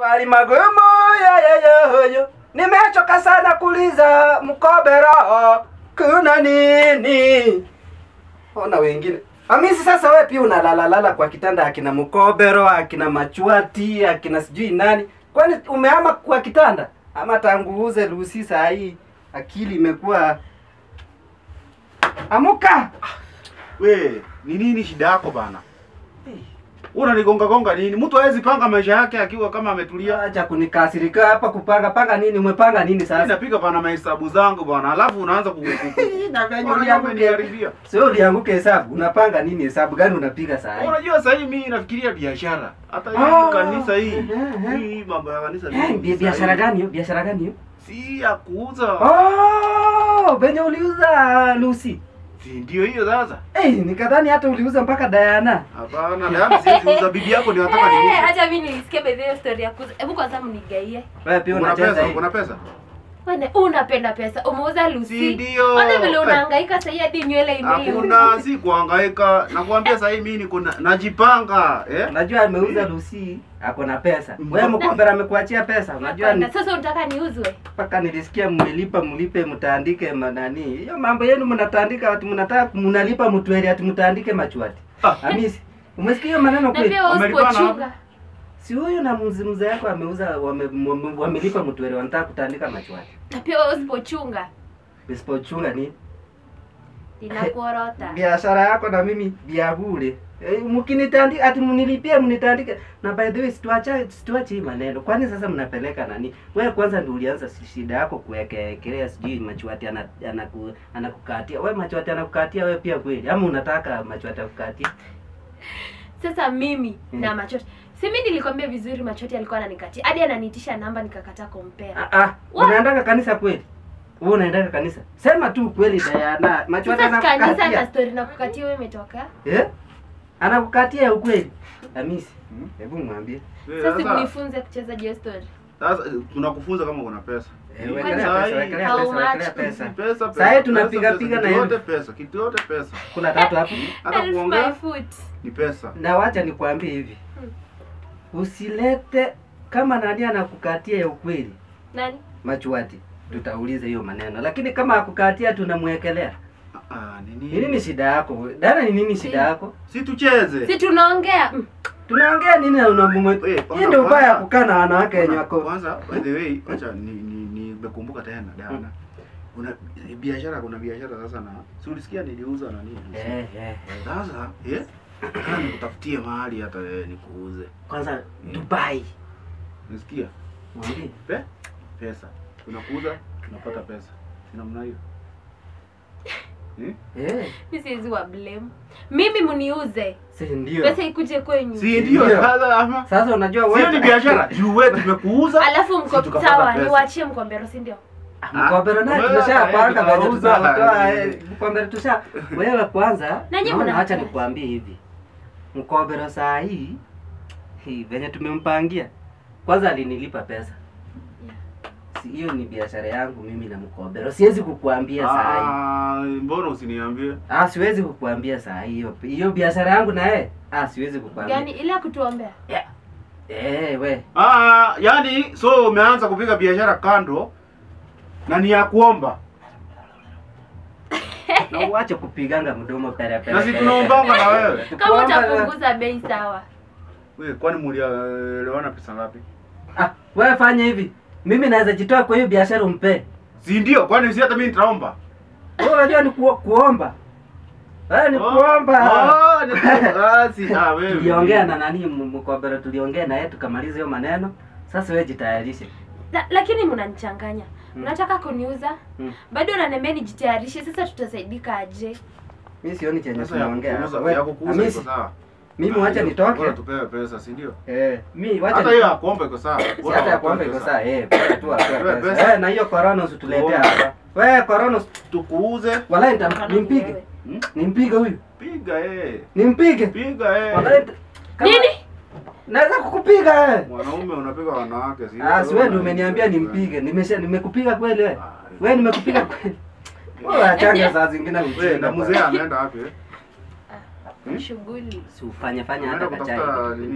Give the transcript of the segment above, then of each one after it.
Swali magumu ya yoyoyo, nimechoka sana kuuliza mkobero, kuna nini? Ona wengine Hamisi, sasa wewe pia unalalalala kwa kitanda, akina mkobero, akina machuati, akina sijui nani. Kwani umehama kwa kitanda ama tangu uze Lucy saa hii akili imekuwa amuka? We, ni nini shida yako bana? Unanigonga gonga nini? Mtu hawezi panga maisha yake akiwa kama ametulia. Acha kunikasirika hapa. Kupanga panga nini? Umepanga nini Mimi sasa? napiga bana mahesabu zangu bana, alafu unaanza ku Na venye Mbona ulianguke- umeniharibia? Sio ulianguke hesabu. Unapanga nini? Hesabu gani unapiga saa hii? Unajua sasa hivi mimi nafikiria biashara. Hata hii Ah, kanisa hii. eh, eh. Hii mambo ya kanisa. Eh, hii, bi- sasa biashara hivi. gani hiyo? Biashara gani hiyo? Si ya kuuza. Oh, venye uliuza Lucy. Si ndio hiyo sasa? Eh, nikadhani hata uliuza mpaka Diana. Hapana, Diana siwezi uza bibi yako ndio nataka Eh, niuze. Acha mimi nilisikia bedhi hiyo story ya kuuza. Hebu kwanza mnigaie. Wewe pia Una unacheza pesa? hivi. Una pesa? Wewe unapenda pesa. Umeuza Si Lucy. ndio? Ona vile Eh. unahangaika sasa hadi nywele imeiva. Hakuna, si kuhangaika. Nakwambia sasa hivi mimi niko na- najipanga, eh? Unajua ameuza Lucy, ako na pesa. Mm. Wewe mkombera amekuachia pesa. Unajua ni Hapana, Sasa unataka niuzwe? mpaka nilisikia mmelipa mlipe mtaandike manani. Hiyo mambo yenu mnataandika watu mnataka mnalipa mtweli ati mtaandike machuati. Ah. Hamisi, umesikia hiyo maneno Na kweli? pia wewe Wamelipana usipochunga. Si huyu na mzee mzee yako ameuza wame, wame, wamelipa mtweli wanataka kutaandika machuati. Na pia wewe usipochunga. Isipochunga ni Ninakuorota. biashara yako na mimi bia bure. E, mkinitandika ati mnilipie mnitandike. Na by the way situacha situache hii maneno. Kwani sasa mnapeleka nani? Wewe kwanza ndio ulianza si- shida yako kuwekelea sijui machuati ana- anaku, anakukatia. Wewe machuati anakukatia wewe pia kweli? Ama unataka machuati akukatie? Sasa mimi Mm. na machoti. Si mimi nilikwambia vizuri machoti alikuwa ananikatia. Hadi ananiitisha namba nikakataa kumpea. Ah ah, What? unaendaka kanisa kweli? Wewe unaendaka kanisa? Sema tu kweli Diana. Machuati Sasa kanisa na anakukatia. story na kukatia wewe imetoka. Eh? Anakukatia ya ukweli? Hamisi, Hmm? hebu mwambie. Eh, Sasa Sasa mnifunze kucheza hiyo story. sasa tunakufunza kama una pesa. Eh, Hii wekelea saa pesa, hii- wekelea How pesa, wekelea much? pesa. Pesa, Saa hii pesa, tunapiga pesa, piga na kitu hiyo. yote pesa, kitu yote pesa. Kuna tatu hapo. Hata Help my kuongea foot. ni pesa. Na wacha nikwambie hivi. Usilete kama nani anakukatia ya ukweli Nani? machuati. Tutauliza hiyo maneno. Lakini kama akukatia tunamwekelea. Ah, Ni nini? nini shida yako? Dada ni nini shida yako? Si tucheze. Si tunaongea. Mm. Tunaongea nini na unamwe? Eh, kwanza- Hii ndio ubaya ya kwanza- kukaa na wanawake wenye wako. Kwanza by the way, acha ni ni nimekumbuka tena Diana. Kuna biashara kuna biashara sasa na si ulisikia niliuza na nini? Eh, eh, eh. Sasa, eh? Nataka nikutafutie mahali hata eh, nikuuze. Kwanza Dubai. Unasikia? Mwambie. Pe? Pesa. Tunakuuza, tunapata pesa. Si namna hiyo. Eh? Eh, Mimi siwezi wa blame. Mimi mniuze. si ndio. Pesa ikuje kwenyu. Si ndio Ndio. sasa ama? Sasa unajua Sio ni biashara. Juu wewe tumekuuza. Alafu si mko tukapata sawa, pesa. niwaachie mkombero, si ndio? Mkombero naye wewe, tumeshapanga eh, venye tutauza. tutatoa eh, mkombero tusha. Wewe kwanza, Na nyinyi naona mna- acha nikwambie hivi. Mkombero saa hii hii venye tumempangia. Kwanza alinilipa pesa. Si hiyo ni biashara yangu mimi na mkombero. Siwezi kukuambia saa hii. Ah, mbona usiniambie? Ah, siwezi kukuambia saa hii hiyo. Hiyo biashara yangu na yeye. Ah, siwezi kukuambia. Gani ile ya kutuombea? Eh, we. Ah, yani so umeanza kupiga biashara kando na ni ya kuomba. Na uache kupiganga mdomo pere pere. Na si pere, tunaombanga pere. na wewe. Kama Tukuomba- utapunguza bei sawa. Wewe kwani mlielewana pesa ngapi? Ah, wewe fanya hivi. Mimi naweza jitoa kwa hiyo biashara umpe. Si ndio? Kwani si hata mimi nitaomba? Wewe unajua ni ku, kuomba. Wewe ni Oh, kuomba. oh, ni kuomba. Ah, si ah wewe. Tuliongea na nani m- mkombero tuliongea na yeye tukamaliza hiyo maneno. Sasa wewe jitayarishe. La, lakini mnanichanganya. Mm. Mnataka kuniuza? Mm. Bado unaniambia nijitayarishe. Sasa tutasaidika aje? Mimi sioni chenye Sasa ya tunaongea. kukuuza, hapa. Wewe, ya kukuuza Hamisi, iko sawa. Mimi wacha nitoke. Bora tupewe pesa, si ndio? Eh, mimi wacha Hata hiyo ya kuomba iko sawa. Si Bora hata ya watoe kuomba iko pesa. sawa. Eh, bora tu Tuwe atoe pesa. pesa. Eh, na hiyo corona usituletea Tuombe. hapa. Wewe corona usi- Tukuuze, wallahi nitam- nimpige. Hmm? Nimpige huyu. piga eh. Nimpige. Piga eh. Wallahi nita- kama- Nini? Naweza kukupiga eh. Mwanaume unapiga wanawake si? Ah, si wewe ndio umeniambia nimpige. Nimesha nimekupiga kweli wewe. Wewe nimekupiga kweli. Wewe achanga saa zingine Wewe ujinga. na mzee anaenda wapi? eh? Ah, Shughuli. Si ufanye fanya Anaenda hata kachai. kutafuta kitu. nini?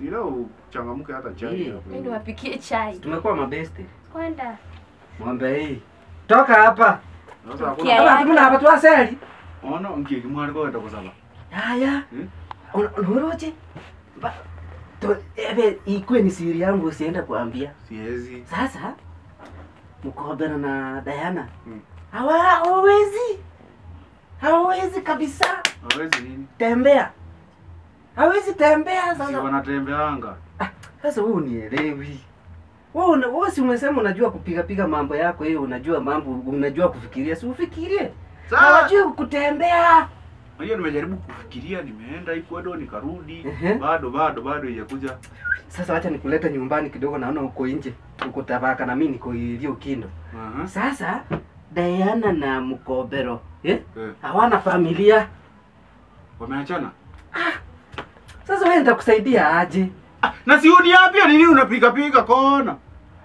Si leo uchangamke hata chai Hii. hapo. Mimi niwapikie chai. Tumekuwa mabeste. Kwenda. Ng'ombe hii. Toka hapa. Sasa hakuna Kia- Hapa tumuna hapa tuaseli. ona mkie kimwari kwa enda kusala. Haya. Hmm? Unaroje? Ba to ebe ikwe ni siri yangu usienda kuambia. Siwezi. Sasa Mkobera na Diana Hmm. hawa hawawezi, hawawezi kabisa Hawezi nini? tembea, hawezi tembea. Si Sasa wanatembeanga. sasa wewe unielewi wewe, una- wewe si umesema unajua kupiga piga mambo yako hiyo, unajua mambo, unajua kufikiria, si ufikirie. Sasa Hawajui kutembea. hiyo nimejaribu kufikiria, nimeenda Ecuador nikarudi, Ehe. bado bado bado haijakuja. Sasa wacha nikuleta nyumbani kidogo, naona uko nje, uko Tabaka na mimi niko ilio Kindo. Aha. Sasa Diana na Mkobero eh? Eh, hawana familia. wameachana. Sasa wewe nitakusaidia aje? Ah, na si uniambia nini unapiga piga kona?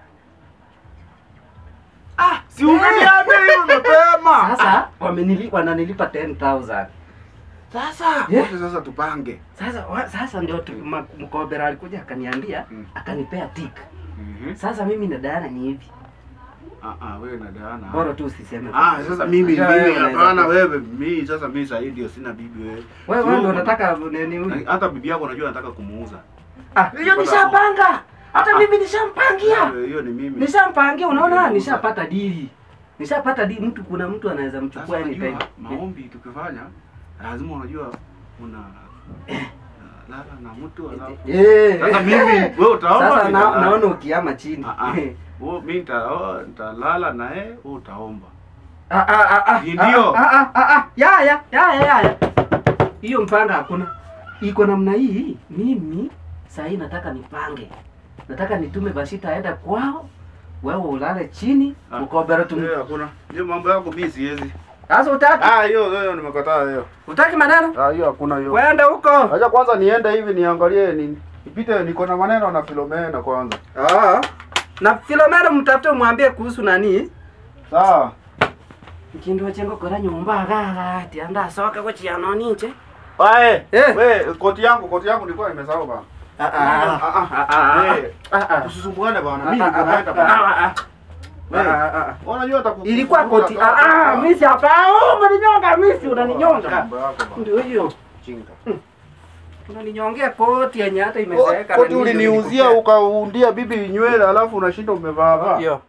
Ah, si ungeniambia hiyo mapema. Sasa wamenili wananilipa 10000. Sasa Yeah. wote sasa tupange. Sasa wa, sasa ndio tu- ma- Mkobera alikuja akaniambia Mm. akanipea tik. Mhm. Sasa mimi na Diana ni hivi. Ah ah, wewe na Diana. Bora tu usiseme. Ah, sasa mimi Unajua wewe mimi unaweza hapana ku- wewe mimi sasa mimi sasa ndio sina bibi wewe. Wewe So, wewe ndio unataka nini? na- hata bibi yako unajua nataka kumuuza. Ah, hiyo nishapanga. Hata mimi nishampangia. Hiyo- Hiyo ni mimi. Nishampangia, unaona Ndio. nishapata dili. Nishapata dili mtu kuna mtu anaweza Sasa mchukua anytime. unajua maombi tukifanya lazima unajua una lala na mtu alafu Eh. Sasa mimi wewe utaomba Sasa na, nitalala. naona ukiama chini. Ah, ah. Wewe mimi nita- nitalala na yeye, wewe utaomba. Ah, ah, ah, ah, Ndio. ah, ah, ah, ah, ya, ya, ya, ya, ya. Hiyo mpanga hakuna. Iko namna hii, mimi saa hii nataka nipange. Nataka nitume Bashita aenda kwao, wewe ulale chini, Ah. Mkobero tum. Eh, hakuna. Hiyo mambo yako mimi siwezi. Sasa utaki? Ah, hiyo hiyo nimekataa hiyo. Utaki maneno? Ah, hiyo hakuna hiyo. Waenda huko. Acha kwanza niende hivi niangalie nini. Nipite niko na maneno na Filomena kwanza. Ah. Na Filomena mtafute umwambie kuhusu nani? Sawa. Kindu chengo kora nyumba gaga, tianda soka kwa chiano ninche. Wae, Eh. we koti yangu, koti yangu nilikuwa nimesahau bana. Ah Ah, ah, ah. Eh, Ah ah. Tusisumbuane bana. Ah, Mimi ah, niko naenda ah, bana. ah, ah. Eh. Ah, ah, ah. Unajua hata ku- Ilikuwa kufunga koti. toka- Ah ah, mimi hapa. Oh, unaninyonga mimi, unaninyonga. Mambo yako bana. Ndio hiyo. Chinga. Unaninyongea koti yenye hata imezeeka. Koti uliniuzia ukaundia bibi nywele alafu unashinda umevaa vaa. Hiyo.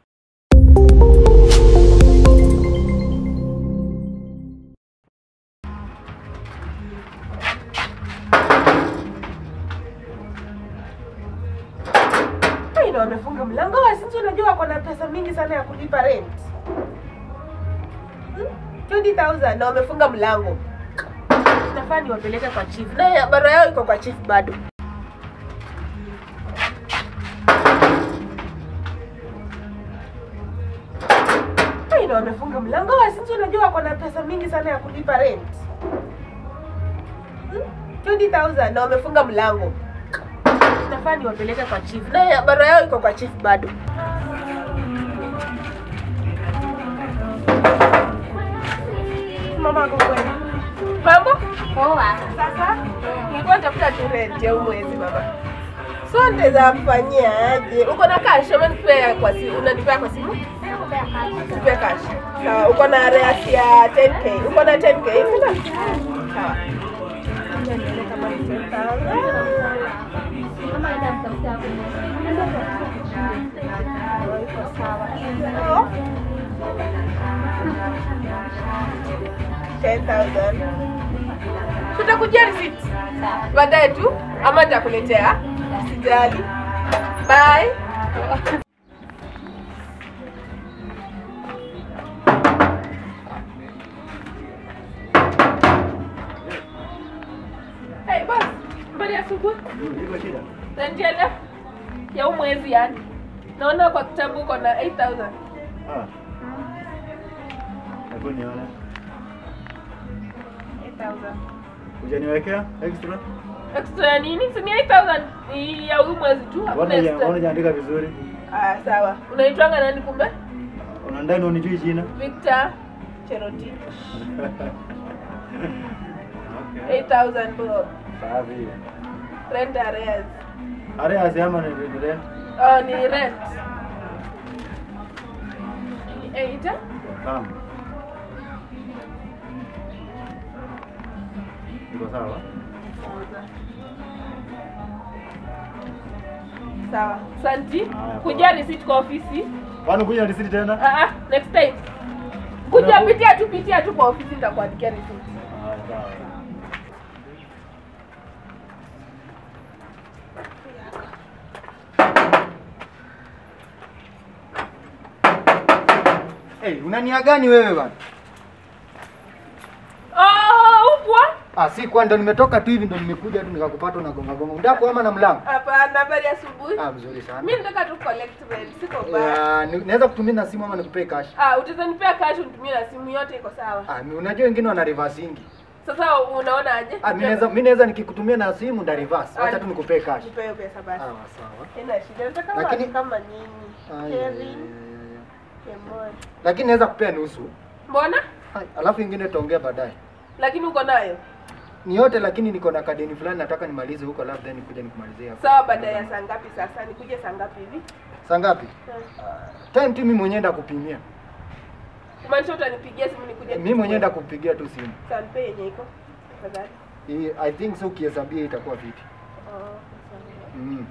Ai, na wamefunga mlango wasinzi, unajua wako na pesa mingi sana ya kulipa rent Hmm? 20,000 na wamefunga mlango. Nafaa niwapeleke kwa chief, na barua yao iko kwa chief bado. Ai, na wamefunga mlango wasinzi, unajua wako na pesa mingi sana ya kulipa rent Hmm? 20,000 na wamefunga mlango nafaa niwapeleke kwa chief na barua yao iko kwa chief bado mama ako kweli mambo Poa. sasa nilikuwa natafuta tu rent ya huu mwezi mama so nitaweza kufanyia aje uko na cash ama nikupea kwa simu unanipea kwa simu Nipe cash sawa uko na arrears ya 10k uko na 10k sasa sawa Ngoja nione kama ni 10,000. Iko sawa. Oh. 10,000. Tutakujia receipt baadaye tu ama nitakuletea. Sijali. Bye. Hey, boss. Habari ya asubuhi. Nanjele ya huu mwezi yani. Naona kwa kitabu uko na 8000. Ah. Hebu nione. 8000. Hujaniwekea extra? Extra ya nini? Si ni 8000 Ni ya huu mwezi tu. Hakuna Mbona extra. hujaandika vizuri? Ah, sawa. Unaitwanga nani kumbe? Unadai unijui jina? Victor Cheroti. Okay. 8000 bro. Safi. Rent arrears. Are asema ni ni rent. Oh, ni rent. Ni eight. Kama. Iko sawa? Sawa. Santi. Haya, Kuja receipt kwa ofisi. Kwani kuja risiti tena? Ah ah, next time. Kuja Unaku- pitia tu pitia tu kwa ofisi nitakuandikia receipt. Haya, sawa. Hey, unania gani wewe bana? Oh, upwa? Ah, si kwa ndo nimetoka tu hivi ndo nimekuja tu nikakupata na gonga gonga. Unataka kuhama na mlango? Hapana, habari ya asubuhi. Ah, mzuri sana. Mimi nataka tu collect rent, siko baya. Ya, ni- naweza kutumia na simu ama nikupee cash. Ah, utaweza nipea cash unitumie na simu yote iko sawa. Ah, mi- unajua wengine wana reversingi. Sasa unaona aje? Ah, mimi naweza mimi naweza nikikutumia na simu nda reverse. Ah, Acha tu nikupee cash. Nipe hiyo pesa Ah, basi. sawa. Haina shida. Nataka Lakini- watu kama nyinyi. Ah, ya, ya, ya, Kevin, ya, ya. Kemoi. Lakini naweza kupea nusu. Mbona? Ah, Alafu ingine tutaongea baadaye. Lakini uko nayo. Ni yote lakini niko na kadeni fulani nataka nimalize huko labda nikuje nikumalizie hapo. Sawa, baada ya saa ngapi sasa? Nikuje saa ngapi hivi? Saa ngapi? Hmm. Time tu mimi mwenyewe ndakupimia. Kumaanisha utanipigia simu nikuje. Mimi mwenyewe ndakupigia tu simu. Sasa nipe yenye iko. Tafadhali. Hii I think so ukihesabia itakuwa vipi? Oh, sawa. Mm.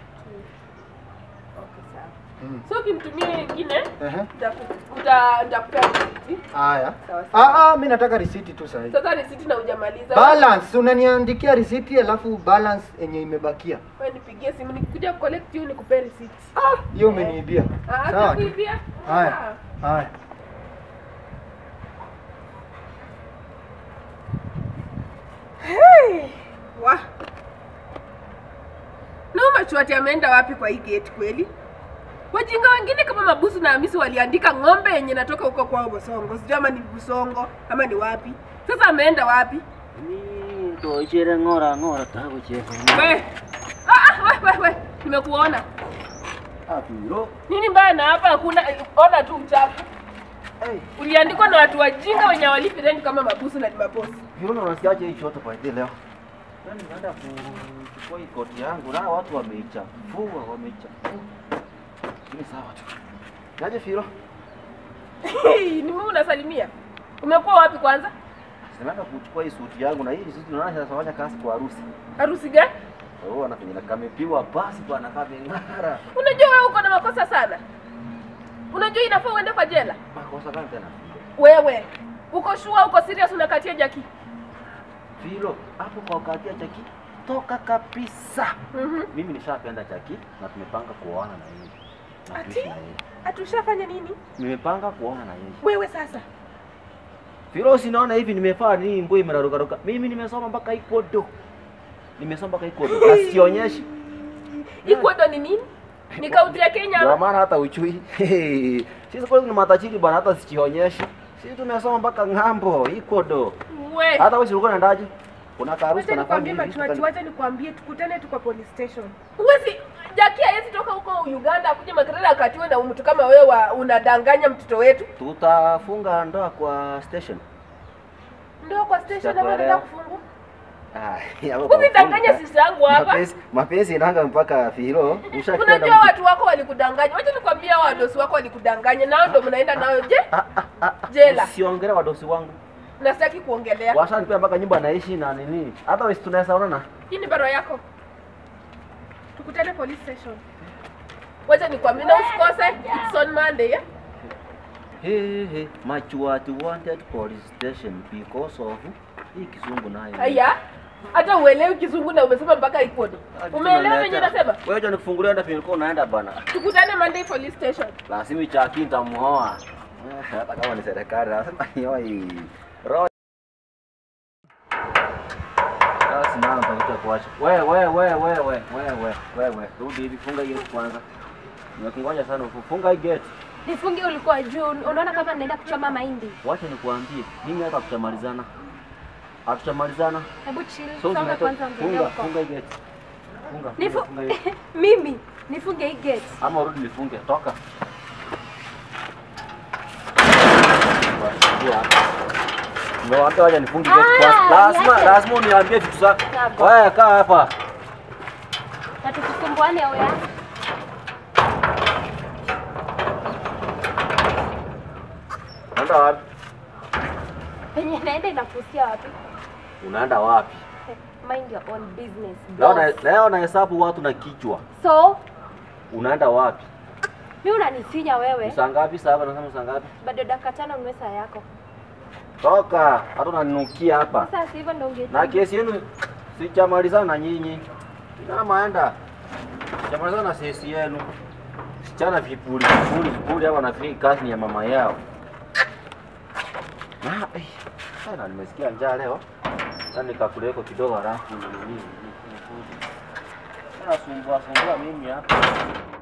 Okay, sawa. Mm. So ukimtumia nyingine Ehe. nitaku- uta- nitakupea risiti. Haya. Sawa, sawa. Ah ah, mimi nataka risiti tu sasa hivi. Sasa risiti na hujamaliza. Balance, unaniandikia risiti alafu balance yenye imebakia. Wewe nipigie simu nikikuja collect you nikupea risiti. Hiyo umeniibia. Ah, Sawa. tu. kuibia. Haya. Haya. Hey, wa. Na Machwati ameenda wapi kwa hii gate kweli? Wajinga wengine kama Mabusu na Hamisi waliandika ng'ombe yenye natoka huko kwao Bosongo. Sijui ama ni Busongo ama ni wapi. Sasa ameenda wapi? Ni to chere ngora ngora ta ko che. We. Ah, ah, we, we, we. Nimekuona. Apiro. Nini mbaya na hapa hakuna ona tu uchafu. Hey, Uliandikwa na watu wajinga wenye walipi rent kama Mabusu na ni mabosi. hilo unasikiaje hii choto kwa hii leo? Yaani naenda kuchukua hii koti yangu na watu wameichafua, wameichafua. Ni sawa tu. Naje Firo? ni mimi unasalimia. Umekuwa wapi kwanza? Sinaenda kuchukua hii suti yangu na hii suti naona inafanya kazi kwa harusi. Harusi gani? Oh, anafanya na kamepiwa basi bwana kameng'ara. Unajua wewe uko na makosa sana. Unajua inafaa uende kwa jela. Makosa gani tena? Wewe uko sure, uko serious unakatia Jaki? Firo, hapo kwa wakati ya Chaki toka kabisa. Mhm. Mimi nishapenda Chaki na tumepanga kuoana na yeye. Na Ati? kuishi na yeye. Atushafanya nini? Nimepanga kuoana na yeye. Wewe sasa. Firo, sinaona hivi nimefaa nini mboi merarukaruka. Mimi nimesoma mpaka ikodo. Nimesoma mpaka ikodo. Na sionyeshi. Ikodo ni nini? Ni kaunti ya Kenya. Ndio ama? maana hata uchui. Sisi kweli ni matajiri bana hata sichionyeshi. Sisi tumesoma mpaka ng'ambo ikodo. We. Hata wewe ulikuwa unaendaje? Kuna karusi Wacha kana nikwambie family. Machwati, wacha nikwambie tukutane tu kwa police station. Huwezi Jaki hawezi toka huko Uganda akuje Makerere akatiwe na mtu kama wewe wa- unadanganya mtoto wetu. Tutafunga ndoa kwa station. Ndio kwa station ama Sitakuelewa. unaenda kufungua? Ah, hapo Usidanganye kwa- sisi yangu hapa. Mapenzi mapenzi inanga mpaka Firo. Ushakwenda Unajua mtu- watu wako walikudanganya. Wacha nikwambie hao wadosi wako walikudanganya nao ndio mnaenda nayo je? Ah, ah, ah, ah. Jela. Usiongele wadosi wangu. Na sitaki kuongelea. Washanipea mpaka nyumba naishi na nini. Hata wewe tunaweza onana. Hii ni barua yako. Tukutane police station. Wacha nikwambie na usikose. It's on Monday, yeah? Hey, hey, Machuati wanted police station because of hii kizungu nayo. Haya. Hata uelewi kizungu na umesema mpaka ikodo. Umeelewa venye nasema? Wewe acha nikufungulia hata penye unaenda bana. Tukutane Monday police station. Lazima chaki nitamuoa. Eh, Hata kama ni serikali lazima nioi. Roho. Sasa nao nitakuja kuacha. Wewe wewe wewe wewe wewe wewe rudi hivi funga hiyo kwanza. Nimekungoja sana funga hii gate. Nifunge ulikuwa juu. Unaona kama naenda kuchoma mahindi. Wacha nikuambie, mimi hata tutamalizana. Hatutamalizana. Hebu chill. So Songa tunato- kwanza mbele funga huko. funga hii gate. Funga. Nifu funga, funga hii. mimi nifunge hii gate. Ama urudi nifunge, toka. Ndio wacha wacha nifunge gate Ah, kwanza. Lazima niache. lazima uniambie vitu zako. Sawa. Wewe kaa hapa. Na tukusumbue tusumbuane oya. Unaenda wapi? Penye naenda inakuhusia wapi? Unaenda wapi? Mind your own business. Leo na boss. leo nahesabu watu na kichwa. So, Unaenda wapi? mimi unanisinya wewe. Saa ngapi sasa? Nasema saa ngapi? Bado dakika tano nunue saa yako. Toka, hata unaninukia hapa. Sasa hivyo ndio unge. Na kesi yenu sijamalizana na nyinyi. Kama enda. Sijamalizana na kesi yenu. Sichana vipuli vipuli vipuli hapa nafikiri kazi ni ya mama yao. Na eh, sana nimesikia njaa leo. Sasa nikakuleko kidogo halafu nini nini. Sasa sumbua sumbua mimi hapa.